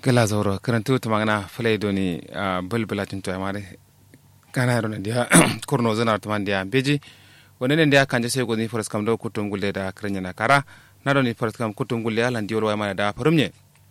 gala zoro karantu to magana fulai doni bulbula tin to amare kana ro ne dia kurno zana to man dia beji wonene ndia kanje sai goni forest kam do kutum gulle da krenya na kara na doni forest kam kutum gulle ala ndiol wa mana da farumye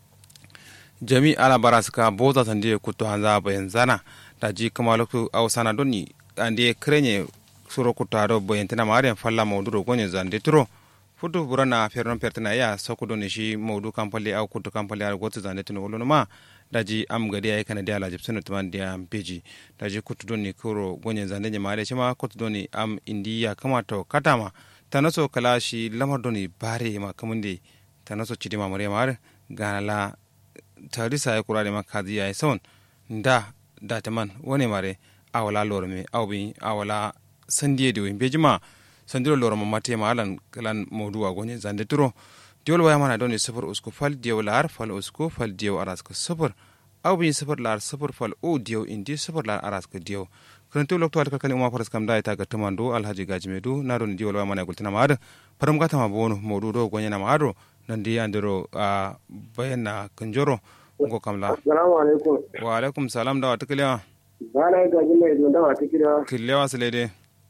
jami ala baraska boza tande kuto hanza bayan zana da ji kama lokto awsana doni ande krenye suro kutaro bayan tana mare falla mawduro gonye zande turo futu burana fernon pertana ya soko doni shi mawdu kampalle aw kuto kampalle ar goto zande tino wolono ma daji am gadi ay kana diala jib sunu tuman dia beji daji kutu doni kuro gonye zande nya mare shima kutu doni am indiya kama to katama tanaso kala shi lamar doni bare ma kamunde tanaso chidima mare mare ganala tarisa ya kurare ma kazi ya son da da taman wani mare awala loro me awbi awala sandiye de wimbe jima sandiro loro ma mate ma alan kalan modu gonye zande turo diol waya mana doni sifar usku fal diyo lar fal usku fal diyo arasko sifar awbi sifar lar sifar fal o diyo indi sifar lar arasko diyo karantu lokto alkal kali umma faras kam da ita ga tumando alhaji gajimedu na doni diol waya mana gultina ma ado param gata ma bonu modu do gonye na ma ado nan di andiro a bayyana kanjoro ngo kamla assalamu alaikum wa alaikum salam da wata kilewa bana ga jin mai da wata kilewa kilewa su lede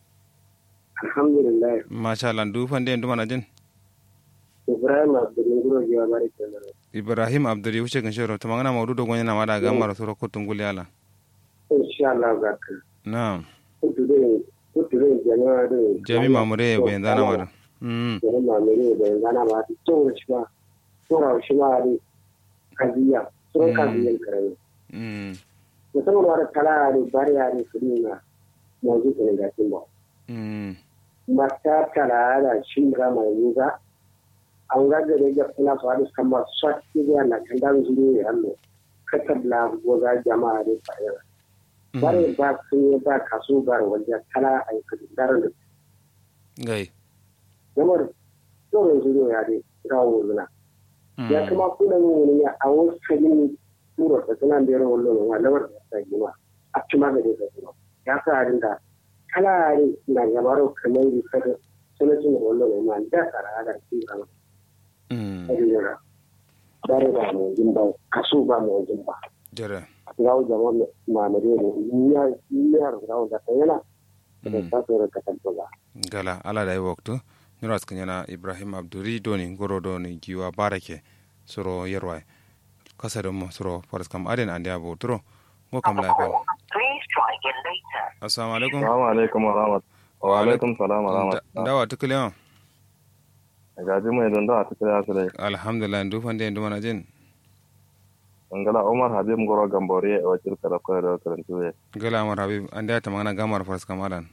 alhamdulillah masha Allah du fande ndu mana jin ibrahim abdulin guro jiwa bari kenan ibrahim abduri wuce kan shiro to magana maudu dogon yana mada ga mara sura kutun guli ala insha Allah ga ka na'am kutu dai kutu dai jama'a dai jami mamure bayan zana mara mm jama'a mamure bayan zana ba to shi ba to shi ma dai kaziya sun kaziyan karami mm musamman wani kala ne bariya ne su nuna mazu ne ga ba mm mata tara da shimbra mai yuga an gaga da ya kuna su haɗu kan masu swati da na kan da su ne hannu katabla goza jama'a ne fayar bare ba sun yi ba kaso ba wajen kala a yi kaddarar da gai zamar tsoron su ne ya dai rawo zuna ya kuma kuna yin wani ya a wasu kalin turo da suna da yawan wallon wa lamar da ta gima a cima da dai zai ya sa harin da kala ne na gamaro kamar yi kada suna cin wallon ma da tsara da ci gaba mm kadiyara bare ba mu jin ba kaso ba mu jin ba jere gawo jama mamare ne ya ya gawo da yana da ta tsoro ka tabbaga gala ala da yi waktu nuras kan yana ibrahim abduri doni goro doni giwa barake suro yarwa kasa da mu suro faras kam aden ande abo turo ngo kam lafiya Please try again later. assalamu alaikum Salamu alaikum wa rahmat. Wa alaikum salam wa rahmat. dawa tukulewa Gaji mai don da ta kira su dai. alhamdulillah ndu fande ndu mana jin Ngala Umar Habib Ngoro Gambore a wakil karafka da karantu ya. gala amar habib ande ta magana gamar faras kam adan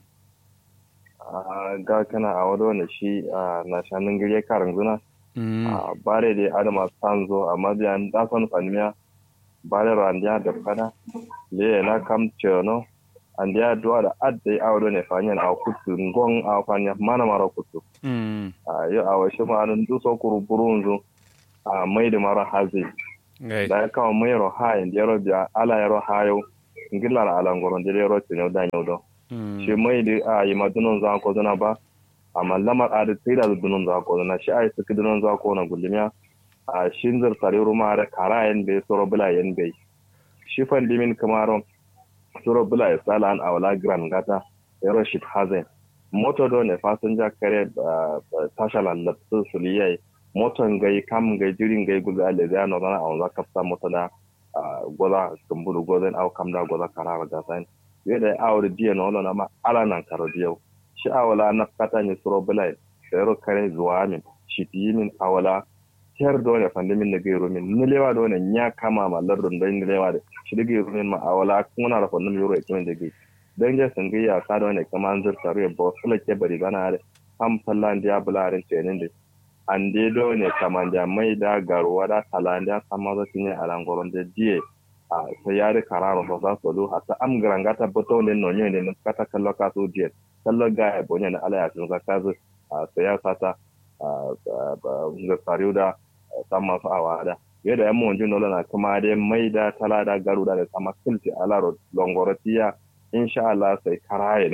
Ga kana a wado ne shi a na shanin gire karin zuna. mm A bare da adama sanzo amma da an da son fanimiya. Bare randiya da fada. Le na kam chono. Andiya duwa da adda a wado ne fanyan a kutu ngon a fanya mana mara kutu. mm A yau a washe ma an duso kuru burunzu. A mai da mara hazi. gai da ya kawo mai yaro hayin da yaro biya ala yaro hayo ngilar ala ngoron da yaro tinyo da nyodo mm shi mai da a yi madunon za ko zana ba amma lamar a da tsira da dunon za ko zana shi a yi suka dunon za ko na gulmiya a shinzar tare ruma da karayen bai soro bula yan bai shi fan dimin kamaro soro bula ya sala an awala gran gata yaro shi hazen moto do ne fasinja kare tashalan lapsu suliyai moton gai kam gai jirin gai guza le zai no zana a wanzu kafsa mota da goza kumbulu gozan au kam da goza karara da sain yau da awar diya na wala ma ala nan karo diya shi awala na kata ne suro bulai yaro kare zuwa min shi ti min awala ter do ne fande min da gai min nilewa do ne nya kama ma lardun don nilewa da shi da gai min ma awala kuna da fandin yoro ya kimin da gai dan je sun gai ya ka do ne kama an zurta ruwa ba su lake bari bana da am sallan diya bularin cenin da ande do ne kamanja mai da garuwa da talanda sama za tinye alangoron da die a sai yare kararo so sa so do hata am grangata boto ne no ne ne kata kallo ka so die kallo ga e bonya na ala ya tun ka kazu a sai ya sata a ga sariuda sama su awada yadda yan mun jino na kuma dai mai da talada garuda da sama kilti alaro longorotiya insha Allah sai karaye da ma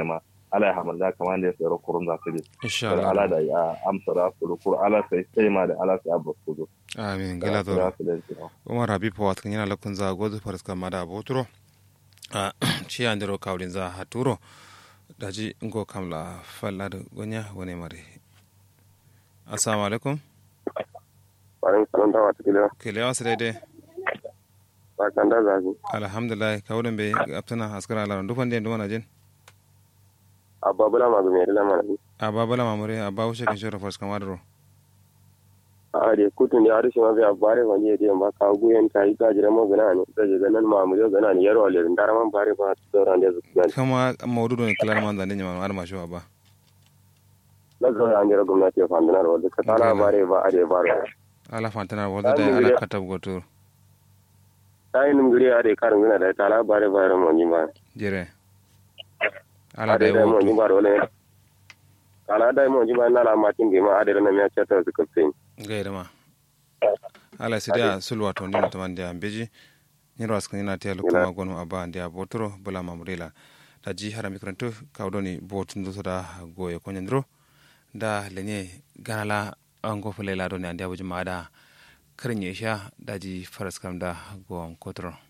ala ya hamalla kamar da ya sayar kurun za su insha ala Allah da ya amsa da su kur ala sai sai ma da ala sai abu su zo amin gila doro umar habib wat kan yana lakun za gozu faras kan mada boturo a ci andiro kawlin za haturo daji ngo kamla falla da gonya wani mare assalamu alaikum bayan sanan da wata kila kele wasu daidai ba kan da zafi alhamdulillah kawulin bai aptana askara alaran dufan den duwana jin abba bula ma gume da mana a babala mamure a bawo shekin shora faras kan madaro a de kutun da arishi ma bai bare wani da ba ka guyen ta yi ka jira mo gana ne da je ganan ma mu gana ne yaro le ndara man bare ba da ran da su gani kama maududu ne kilar man zane nyama ar masho ba na zo an jira gwamnati fa andana ro da ka tala bare ba a de bare ala fantana wanda da ala katab goto ta yi numgiri a de karin gana da tala bare bare mo ni ba jere a ala da de da mo ni woto ba ro le tala da mo ni ba na la ma tin bi ma a de na me cha ta su ka tin gaida ma ala sidia sulwa to ndino to mande ambeji nyiro askan ina tiya lukuma gonu aba ndia botoro bula mamurila da ji hara mikranto kawdoni bot ndo soda goye konyandro da lenye ganala ango fule la doni andia bujuma da karinye sha daji faras kam da go kotro